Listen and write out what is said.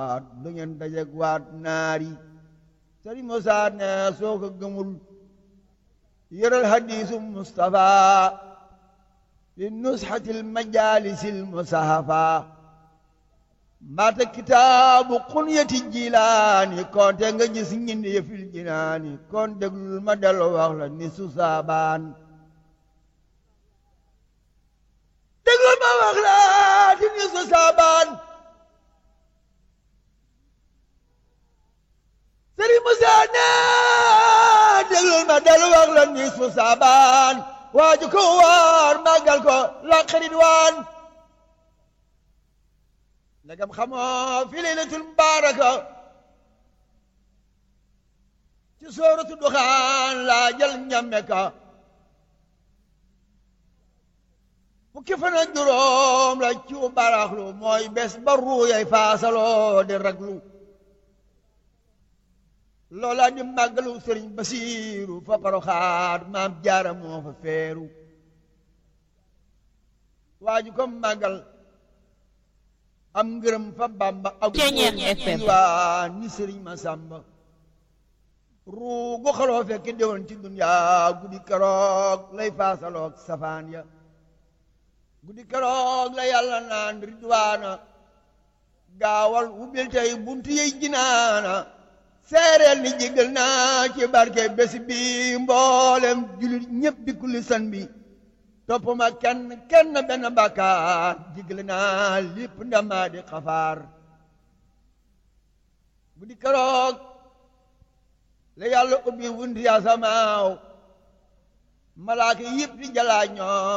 du ngeen dajeg waat naari sëriñ Musaa ne soo ko gëmul yëral hadiisu Mustafa li nusxatil majaalisil musahafa mbaata kitaabu xunyati jilaani konte nga gis ñinde yëfil jinaani kon déglul ma dellu wax la ni su saabaan déglul ma wax la ti ni su saabaan Sëriñ Musaa ne déglul ma dellu wax la ni su saabaan waaju ko waar màggal ko la xarit waan ndegam xamoo fi laylatul mubaaraka ci sooratu duxaan laa jël ñamme ka fukki fan ak juróom la ci baraxlu mooy bés ba ruuyay faasaloo di raglu loola di màggalu sëriñ basiiru fa paroxaat maam jaara moo fa feeru waaju ko màggal am ngërëm fa bamba ak waa ni sëriñ ma sàmba ruugu xaloo fekk déwoon ci duniyaa guddi keroog lay faasaloog safaan ya guddi keroog la yàlla naan ridwaana gaawal ubbil tey buntu yey jinaana seereel ni jégal naa ci barke bés bi mboolem julit ñépp di kulli san bi topp ma kenn kenn benn bàkkaar jégal naa lépp ndamaa di xafaar bu di keroog la yàlla ubbi wunti asamaaw malaaka yépp di jalaa ñoo